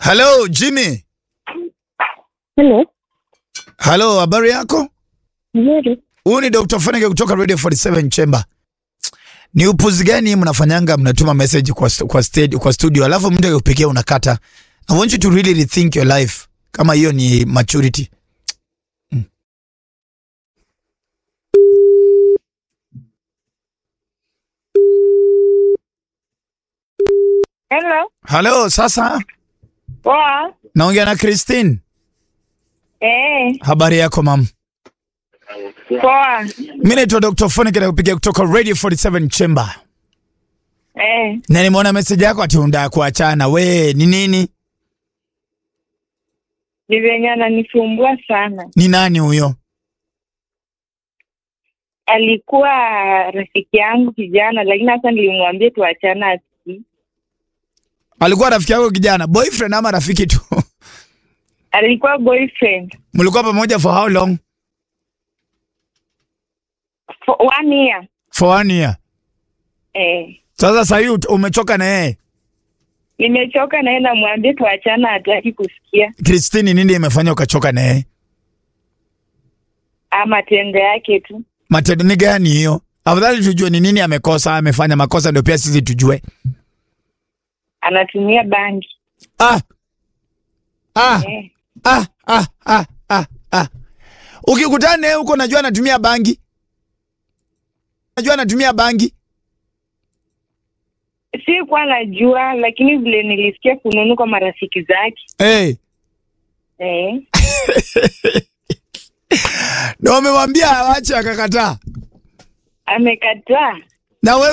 Hello Jimmy. Hello. Hello, habari yako? Nzuri. Huyu ni Dr. Fanike kutoka Radio 47 Chamber. Ni upuzi gani mnafanyanga mnatuma message kwa stu- kwa stage, kwa studio alafu mtu akupigia unakata. I want you to really rethink your life. Kama hiyo ni maturity. Mm. Hello. Hello, sasa Poa. naongea na Christine. Eh, Habari yako mam? poa. Mimi naitwa Dr. Fanike na kupigia kutoka Radio 47 Chamber. Eh, Na nimeona message yako ati unataka kuachana. We, ni nini? ni venye ananisumbua sana. Ni nani huyo? Alikuwa rafiki yangu kijana, lakini sasa nilimwambia tuachana asikii. Alikuwa rafiki yako kijana, boyfriend ama rafiki tu? Alikuwa boyfriend Mlikuwa pamoja for how long? for one year. For one year. Eh, Sasa sasa hivi ut- umechoka na yeye. nimechoka naye, namwambia tuachana, hataki kusikia. Christine, nini imefanya ukachoka na yeye? Ah, matendo yake tu. Matendo ni gani hiyo? Afadhali tujue ni nini amekosa, amefanya makosa ndio pia sisi tujue. Anatumia bangi. Ah. Ah. Eh, Ah, ah, ah, ah, ah. Ukikutana naye huko najua anatumia bangi. Najua anatumia bangi. sikuwa najua, lakini vile nilisikia fununu kwa marafiki zake. Eh. Eh, Na wamemwambia awache akakataa. amekataa. Na wewe